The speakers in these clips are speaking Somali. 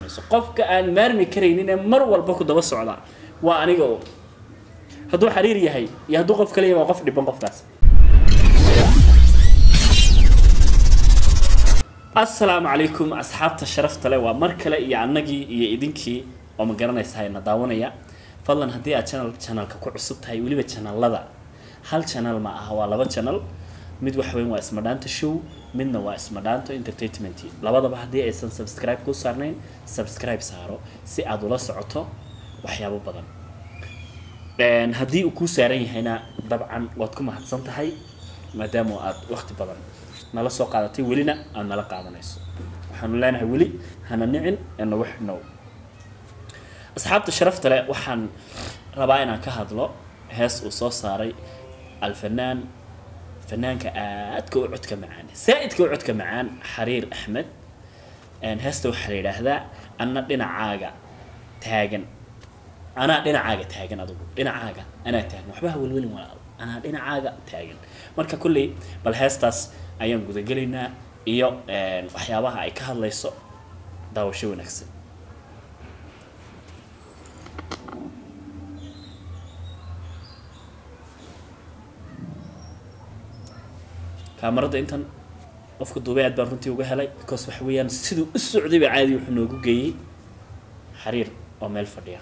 qofka aan maarmi karaynin ee mar walba ku daba socda waa aniga oo hadduu xariir yahay iyo hadduu qof kale yahay waa qof dhiban qofkaas asalaamu calaykum asxaabta sharafta leh waa mar kale iyo annagii iyo idinkii oo ma garanaysa hayna daawanaya fadlan haddii aad channel channelka ku cusub tahay weliba channelada hal channel ma aha waa laba channel mid wax weyn waa ismadhaanta show midna waa ismadhaanto entertainment labadaba haddii aysan subscribe ku saarnayn subscribe saaro si aad ula socoto waxyaabo badan haddii uu kuu saaran yahayna dabcan waad ku mahadsan tahay maadaama aad waqti badan nala soo qaadatay welina aad nala qaadanayso waxaanu leenahay weli hana nicin ee nagu xidhnow asxaabta sharafta leh waxaan rabaa inaan ka hadlo hees uu soo saaray alfanaan fanaanka aadka u codka macaan saa-idka u codka macaan xariir axmed heesta waxaa la yidhaahdaa anna dhinacaaga taagan anaa dhinacaaga taagan adugu dhinacaaga anaa taagan waxba ha welwelin walaal anaa dhinacaaga taagan marka kolley bal heestaas ayaan gudagelaynaa iyo waxyaabaha ay ka hadlayso daawasho wanaagsan kaamarada intan qofka duubay aad baan runtii uga helay because waxa weeyaan siduu u socday ba caadi wuxuu noogu geeyey xariir oo meel fadhiya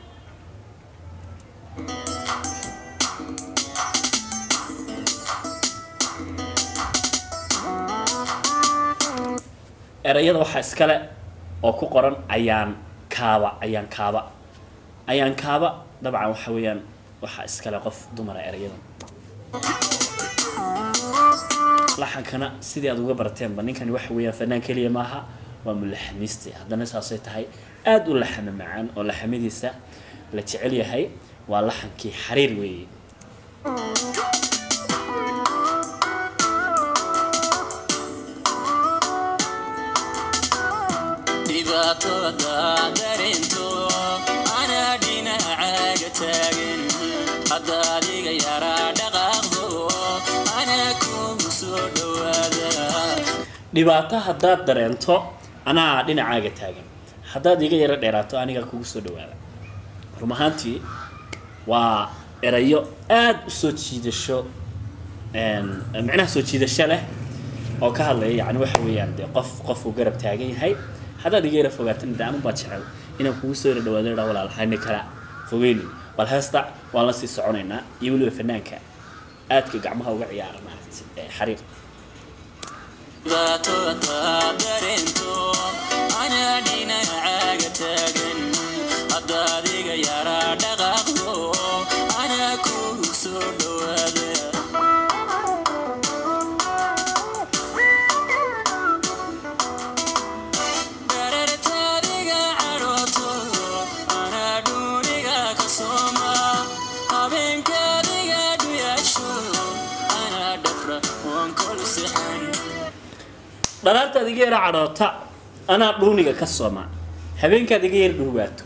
erayada waxaa iskale oo ku qoran ayaan kaaba ayaan kaaba ayaan kaaba dabcan waxa weeyaan waxaa iskale qof dumara erayadan laxankana sidii aad uga barateenba ninkani waxa weeyaan fanaan keliya maaha waa mulaxamiiste haddana saasay tahay aada u laxamo macaan oo laxamadiisa la jecel yahay waa laxankii xariir weeye dhibaatada dareento anaa dhinacaaga taagan hadda adiga yaraa dhaqaaqdo anaa kugu soo dhawaada dhibaato haddaad dareento anaa dhinacaaga taagan haddaad iga yaro dheeraato anigaa kugu soo dhawaada run ahaantii waa erayo aada u soo jiidasho micnaha soo jiidasho leh oo ka hadlaya yani waxa weeyaan dee qof qofuu garab taagan yahay haddaad iga yara fogaatan de anun baa jecel inaan kugu soo yara dhawaado dha walaal hayni kala fogeyni bal heesta waan la sii soconaynaa iyo weliba fanaanka aadka gacmaha uga ciyaara maaragtay xariir dhibaatada dareento anaa dhinacaaga taagan hadda adiga yaraa dhaqaaqdo anaa kugu soo dhawaada darartaadiga cadhooto anaa dhuuniga ka sooma habeenkaadiga dhuyaasho anaa dhafra waan kol sixan dhalaartaad iga yara cadhoota anaa dhuuniga ka sooma habeenkaad iga yar dhowaato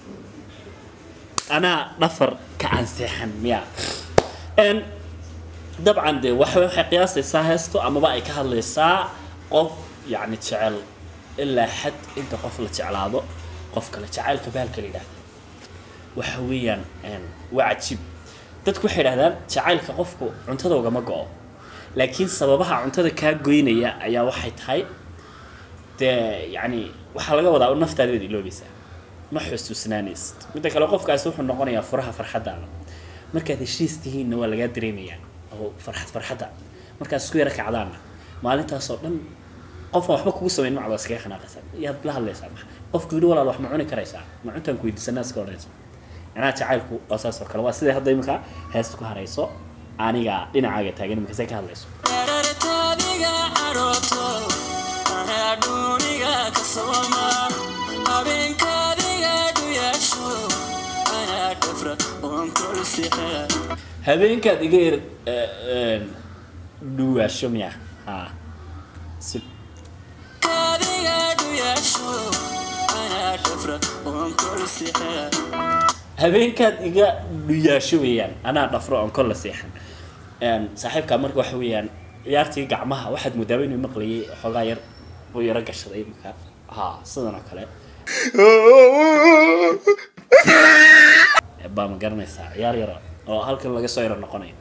anaa dhafar ka anseexan miya n dabcan dee waxa waxay qiyaasaysaa heesto amaba ay ka hadlaysaa qof yacni jecel ilaa xad inta qof la jeclaado qof kale jacaylka baalka la yidhaahdo waxa weeyaan waa cajiib dadku waxay idhahdaan jacaylka qofku cuntada ugama go-o laakiin sababaha cuntada kaa goynaya ayaa waxay tahay dee yacni waxaa laga wadaa naftaada baad iloobaysaa ma xusuusnaanaysid midda kale qofkaasi wuxuu noqonayaa furaha farxaddaada markaad heshiis tihiinna waa lagaa dareemayaa oo farxad farxadda markaad isku yara kacdaanna maalintaasoo dhan qofaan waxba kugu samayn macbaa iskaga xanaaqaysaa yaad la hadlaysaa qofku yidhi walaal wax ma cuni karaysaa ma cuntaan ku weydiisanaa iska odhanaysa macnaha jacaylku waa saas oo kale waa sidai hadda imika heesta ku harayso aniga dhinacaaga taagan imikase ka hadlayso darartaadiga cadhooto anaa dhuuniga ka sooma habeenkaadiga dhuyaasho anaa dhafra waan kol sixan habeenkaad iga yar dhuwaasho miya ha si kaadiga dhuyaasho anaa dhafra waan kol sixan habeenkaad iga dhuyaasho weeyaan anaa dhafro oon kolla seexan saaxiibkaa marka waxa weeyaan ciyaartii gacmaha waxaad moodaaba inuu maqlayay xoogaa yar uu yaro gashaday imika ha sidan oo kale baa ma garanaysaa ciyaar yaro oo halkan laga soo yaro noqonayo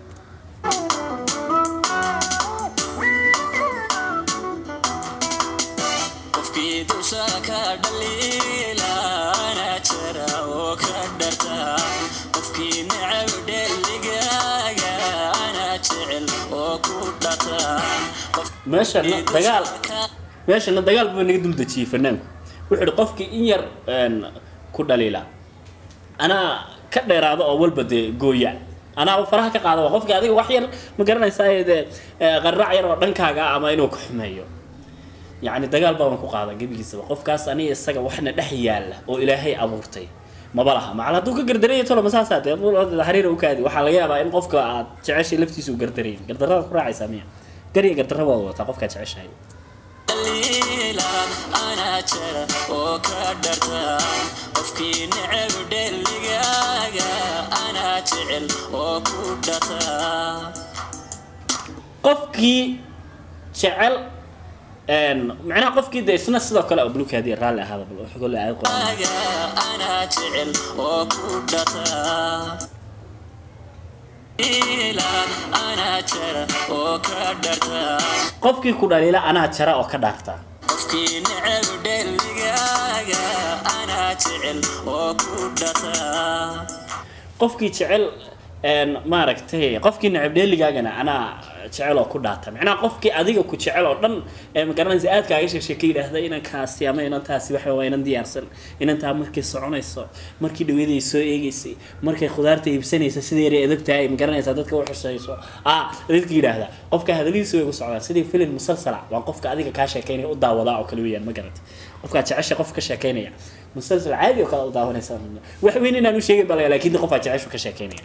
qofkii dusha ka dhaliilana jira oo ka dharta qofkii necab dheligaaga ana jecel oo ku dhata meeshana dagaal meeshana dagaal buu naga dul dejiyey fanaanku wuxuu ihi qofkii in yar een, ku dhaliila anaa ka dheeraada oo walba dee gooya anaa faraha ka qaada waa qofkii adiga wax yar ma garanaysaa dee ee, qaraac yar oo dhankaaga ah ama inuu ka xumeeyo yacni dagaal baaban ku qaada gebigiisaba qofkaas aniga isaga waxna dhex yaalla oo ilaahay abuurtay maba laha macal hadduu ka gardaraya tolo masaasaa dee xariira u kaadi waxaa laga yaabaa in qofka aad jeceshay laftiisa u gardarayn gardarrada ku raacaysaa miya gariya gardarra waad wataa qofkaad jeceshahay dhaliilan ana jira oo ka dharta qofkii necab dheligaaga ana jecel oo ku dhata qofkii jecel een, macnaha qofkii de isna sidoo kale oo bulukaadiya raalli ahaada bal wax golle aayad quraan aga ana jecel oo ku dhata ilan ana jira oo ka dharta qofkii ku dhaliila anaa jara oo ka dhaarta qofkii necab dheligaaga ana jecel oo ku dhata qofkii jecel een, maaragtay qofkii necab dheeligaagana anaa jecel oo ku dhaata macnaha qofkii adiga ku jecel oo dhan ee ma garanaysa aad kaaga sheegsheeka yidhaahda inankaasi ama inantaasi waxa waa inan diyaarsan inantaa markay soconayso markii dhaweeday soo eegaysay markay khudaarta iibsanaysa sideeday adag tahay ma garanaysaa dadka u xusayso ah dadka yidhaahda qofka hadaladiisa way ku socdaan sidii filim musalsala waa qofka adiga kaa sheekeynaya u daawadaa oo kale weeyaan ma garata qofkaa jecesha qof ka sheekeynaya musalsal caadi oo kale u daawanaysa wax weyn inaan u sheegin balaga laakiin qofaa jeceshu ka sheekeynaya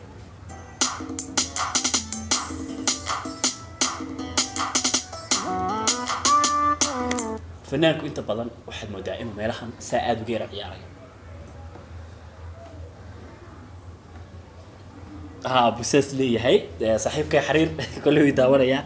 fanaanku inta badan waxaad moodaa inuu meelahan saa aada uga yara ciyaarayo ha busaas leeyahay Eh, saaxiibkay xariir kolley way daawanayaa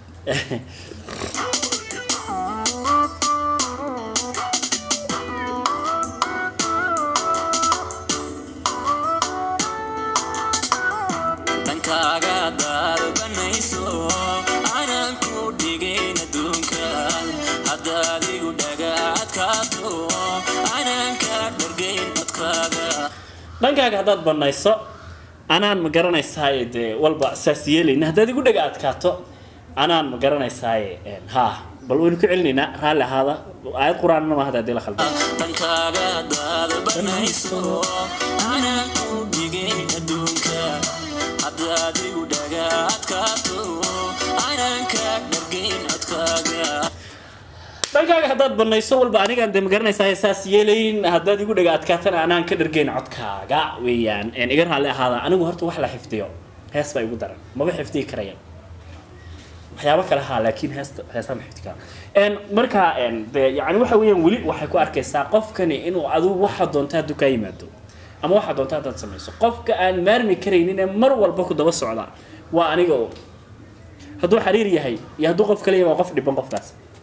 dhankaaga daarbanayso aanan ku dhigayn adduunka haddaad igu dhagaadkaato aanan ka dhargayn codkaaga dhankaaga haddaad banayso anaan ma garanaysaaye dee walba saas yeelayna haddaad igu dhaga adkaato anaan ma garanaysaaye een, ha bal waynu ku celinaynaa raalli ahaada aayad qur-aanna ma hadda haddii la khaldan dhankaaga daarbanayso aanan ku dhigayn adduunka haddaad igu dhagaadkaato aanan ka dhargayn codkaaga dhankaaga haddaad banayso walba anigaan dee ma garanaysaa saas yeelayn haddaad igu dhaga adkaatana anaan ka dhargeyn codkaaga weeyaan een, iga raalli ahaada anigu horta wax la xifdiyo hees baa igu daran maba xifdiyi karaya waxyaabo kale haa laakiin heesta heestaa ma xifdi kara een, marka een, dee yani waxa weeyaan weli waxay ku arkaysaa qofkani inuu adigu waxa doonta hadduu kaa yimaado ama waxa doonta haddaad samayso qofka aan maarmi karaynin ee mar walba ku daba socda waa aniga oo hadduu xariir yahay iyo hadduu qof kale yahay waa qof dhiban qofkaas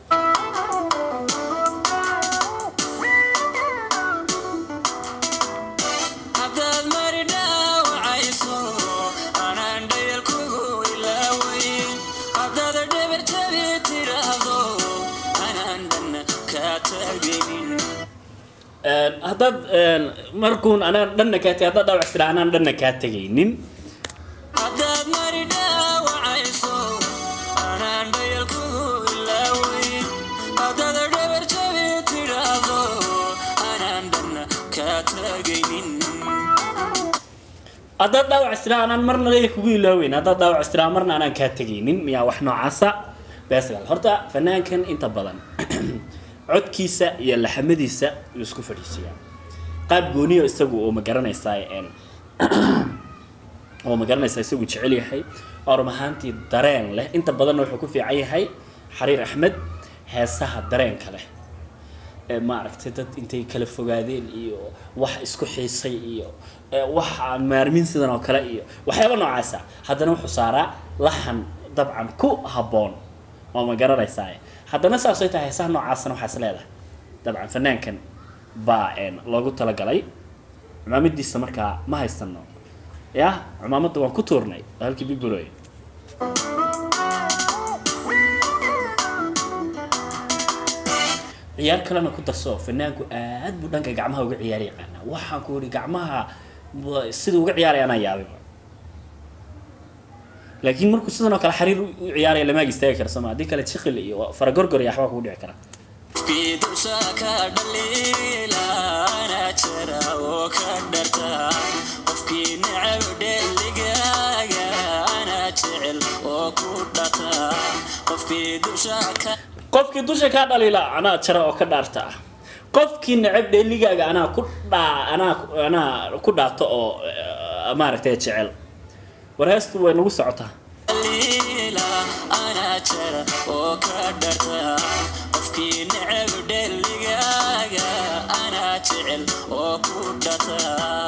haddaad mari dhaawacayso anaan dhayal kugu ilaaweyn haddaad dhabar jabi tiraahdo anaan dhanna kaa taagaynin Een, haddaad een, markuun anaan dhanna kaa tegay haddaad dhaawac istira anaan dhanna kaa tegaynin haddaad mari dhaawacayso anaan dhayal kugu ilaaweyn haddaad dhabar jabi tiraahdo anaan dhanna kaa taagaynin haddaad dhaawac istira anaan marna leeya kugu ilaaweyn haddaad dhaawac istira marna anaan kaa tegaynin miyaa wax noocaasa beesgal horta fanaankan inta badan codkiisa iyo laxamadiisa yuu isku fadhiisiyaa qaab gooniyo isagu oo ma garanaysaa een oo ma garanaysaa isagu jecel yahay oo run ahaantii dareen leh inta badanna wuxuu ku fiican yahay xariir axmed heesaha dareenka leh ee maaragtay dad intay kala fogaadeen iyo wax isku xiisay iyo ee wax aan maarmin sidan oo kale iyo waxyaaba noocaasa haddana wuxuu saaraa laxan dabcan ku habboon oo ma garanaysaa haddana saasay tahay heesaha noocaasna waxaa is leedahay dabcan fanaankan baa een, loogu talagalay cumaamadiisa markaa ma haysano ya cumaamadda waan ku tuurnay waa halkii bigburoy ciyaar kalena ku darso fanaanku aad buu dhanka gacmaha uga ciyaar yaqaanaa waxaan ku ihi gacmaha wa- sida uga ciyaaraya anaa yaabiba laakiin markuu sidan oo kale xariir u u ciyaaraya lamaag istaagi kara sooma haddii kale jiqil iyo faragorgor iyo waxbaa kugu dhici kara qofkii dusha ka dhaliila anaa jira oo ka dharta qofkii necab dheligaaga anaa jecel oo ku dhata qofkii dusha ka qofkii dusha kaa dhaliila anaa jara oo ka dhaarta ah qofkii necab dheeligaaga anaa ku dhaa anaa anaa ku dhaato oo eh, maaragtay jecel war heestu way nagu socotaa dhaliila anaa jira oo ka dharta qofkii necab dheligaaga anaa jecel oo ku dhata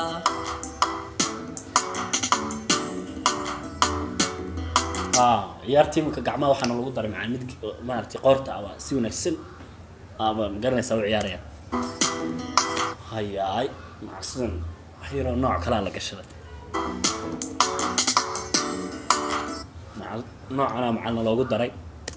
ah ciyaartii iminka gacmaha waxaana lagu daray macaa mid maaragtay qoorta aba si wanaagsan aba garanaysaa u ciyaaraya hayaay maca sidan wax yaroo nooc kalaa la gashaday maca noocanaa macalna loogu daray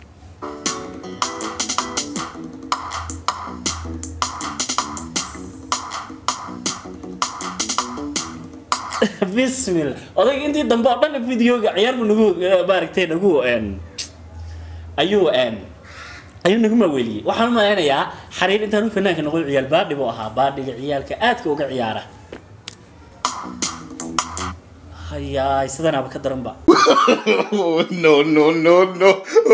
bismillah odayga intii dambe oo dhan videoga ciyaar buu nagu eh, maaragtay nagu een, ayuu een, ayuu nagu maaweeliyey waxaan u malaynayaa xariir intaan u fanaanka noqon ciyaal baadhi buu ahaa baadhiga ciyaalka aadka uga ciyaara hayaay sidanaaba ka daran ba Oh, no, no, no, no.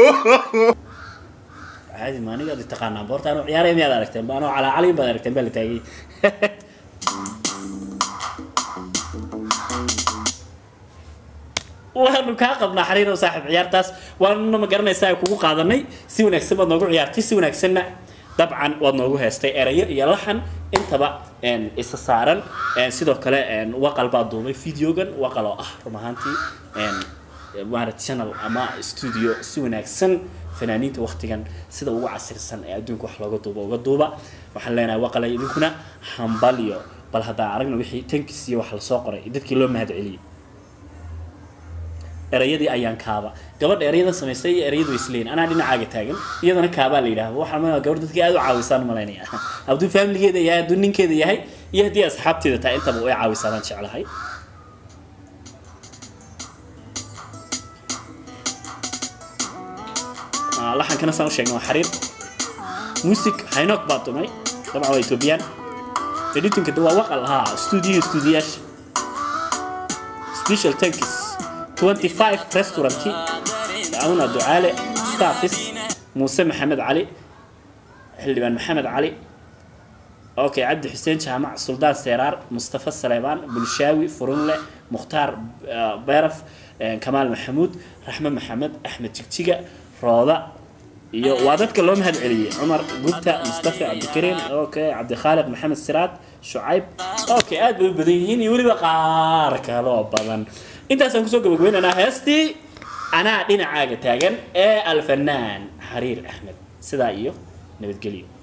caadi ma anigaad i taqaanaa boorta anuu ciyaaraya miyaad aragteen ba anoo calaacalin baad aragteen baa la taagay waanu kaa qabnaa xariir oo saaxiib ciyaartaas waanuna ma garanaysaa kugu qaadanay si wanaagsan baad noogu ciyaartay si wanaagsanna dabcan waad noogu heestay erayo iyo laxan intaba een, isa saaran een, sidoo kale een, waqal baa duubay videogan waqal oo ah run ahaantii een, maaragtay channel ama studio si wanaagsan fanaaniinta waqtigan sida ugu casirsan ee adduunka wax looga duuba uga duuba waxaan leenahay waqalay idinkuna hambal iyo bal haddaan aragna wixii tankis iyo wax lasoo qoray dadkii loo mahad celiyey erayadii ayaan kaaba gabadha erayadan samaysay iyo erayadu way isleeyihin anaa dhinacaaga taagan iyadana kaabaa la yidhaahdo waxaan malaya gabadh dadkii aad u caawisaan malaynaya hadduu faamiligeeda yahay hadduu ninkeeda yahay iyo haddii asxaabteeda tahay intaba way caawisaa baan jeclahay Ah, laxankana saan u sheegnay waa xariir music haynok baa tumay dabcan waa ethoobiyan editinka de waa waqal haa studio studiyaasha special tankis 25 restauranti dacwuna ducaale staffis muuse maxamed cali xildhibaan maxamed cali okay cabdi xuseen jaamac suldaan seeraar mustafa saleebaan bulshaawi furunle mukhtaar ah, beeraf eh, kamaal maxamuud raxme maxamed axmed jigjiga rooda iyo waa dadka loo mahad celiyey cumar gubta mustafa cabdikariim okay cabdikhaaliq maxamed siraad shucayb okay aad bay u badan yihiin iyo weliba qaar kale oo badan intaasaan kusoo gabagabaynaynaa heestii anaa dhinacaaga taagan ee alfanaan xariir axmed sidaa iyo nabadgelyo